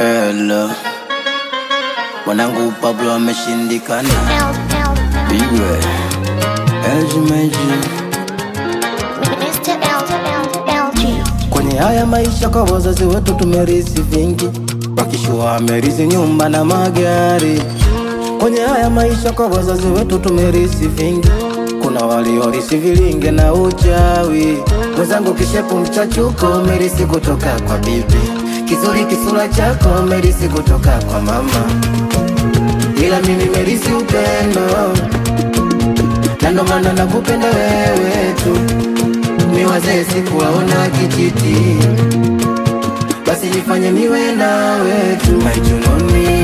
Hello. Mwanangu Pablo ameshindikana. Bigwe. LG Meji. Mr. LG. Kwenye haya maisha kwa wazazi wetu tumerisi vingi, wakishua amerisi nyumba na magari. Kwenye haya maisha kwa wazazi wetu tumerisi vingi, kuna waliorisi vilinge na uchawi. Mwenzangu kishepu mchachuko umerisi kutoka kwa bibi, kizuri kisura chako umerisi kutoka kwa mama, ila mimi merisi upendo, na ndo maana nakupenda wewe tu ni wazee sikuwaona kijiti, basi nifanye niwe nawe tu maijunoni,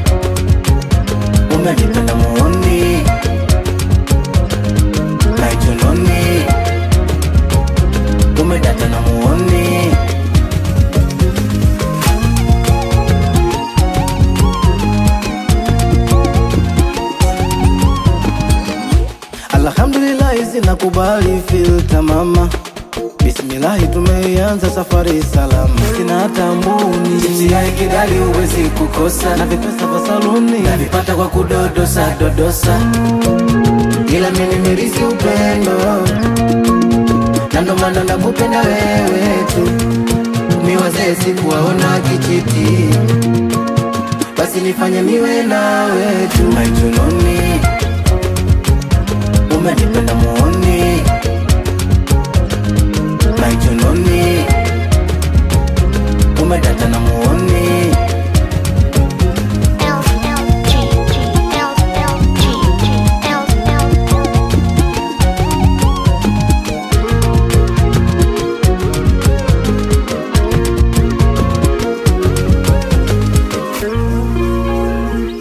umenipenda muoni maijunoni, umedata na muoni Alhamdulillahi zinakubali filta mama Bismillahi tumeianza safari salama Sina hata mbuni Chipsi ya kidali huwezi kukosa Na vipesa vya saluni Navipata kwa kudodosa dodosa Ila mimi nimerisi upendo Na ndo maana nakupenda wewe tu Mi wazee sikuwaona kijiti Basi nifanye niwe nawe tu Maijunoni umenipenda muoni maijunoni